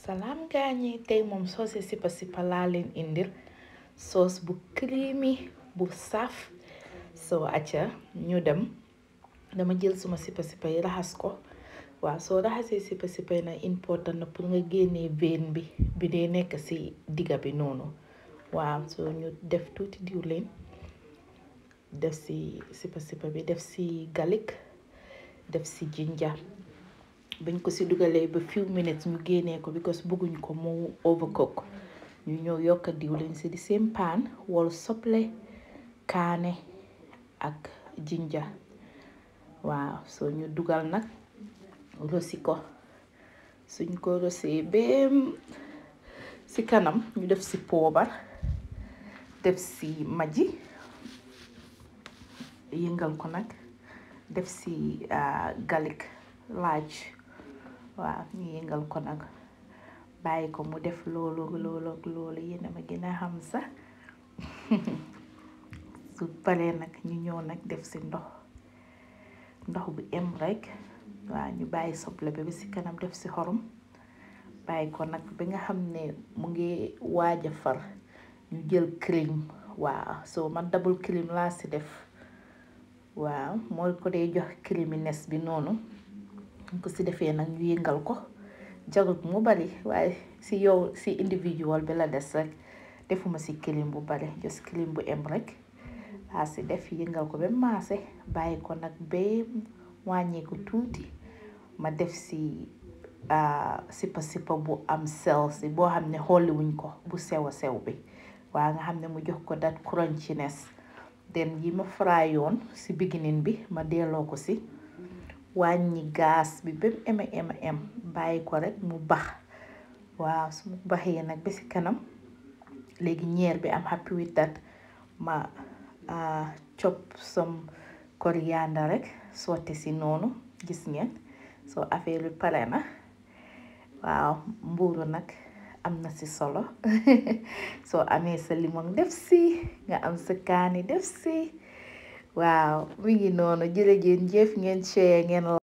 salaam gaañi tey moom soose sipa sipa laa leen indil soos bu creamy bu saf soo acca ñu dem dama jël suma sipa sipa yi raxas ko waaw soo raxasee sipa sipa yi nag important na pour nga génnee veine bi bi dee nekk ci digga bi noonu waaw soo ñu def tuuti diwlin def ci sipa sipa bi def ci galik def ci jinja bañ ko ci dugalee ba few minutes ñu génnee ko because bëgguñ ko mu overcook ñu ñëw yokka diwlin ci di seen paan wol soble kaane ak jinja waaw soo ñu dugal nag rosi ko suñ ko rosee bem ci kanam ñu def ci poobar def ci maji yëngal ko nag def ci galik laaj waaw ñu yëngal ko nag bàyyi ko mu def loolu loolu loolu yéen a ma gën a xam sax su paree nag ñu ñëw nag def ci ndox ndox bu em rek waaw ñu bàyyi soble bi ci kanam def ci xorom bàyyi ko nag ba nga xam ne mu ngi waaj a far ñu jël cream waaw soo man double cream laa ci def waaw mooy ko dee jox creaminess bi noonu ko ci defee nag ñu yëngal ko jarut mu bari waaye ci yow ci individual bi la des rek defuma ci cream bu bari just cream bu em rek laa ci def yëngal ko ba maase bàyyi ko nag ba wàññeeku tuuti ma def ci sipa sipa bu am sel si boo xam ne xolliwuñ ko bu sew a sew bi waa nga xam ne mu jox ko dat crunchiness den yi ma fry yoon ci beginning bi ma delloo ko ci wàññi gaas bi ba mu ema ema em bàyyi ko rek mu bax waaw su mu baxee nag ba ci kanam léegi ñeer bi am happy with that ma chop some coriander rek sotti ci noonu gis ngeen soo affaire bi pare na waaw mbuuru nag am na ci solo soo amee sa limon def ci nga am sa kaani def ci waaw mi ngi noonu jërëjëf jëf ngeen share ngeen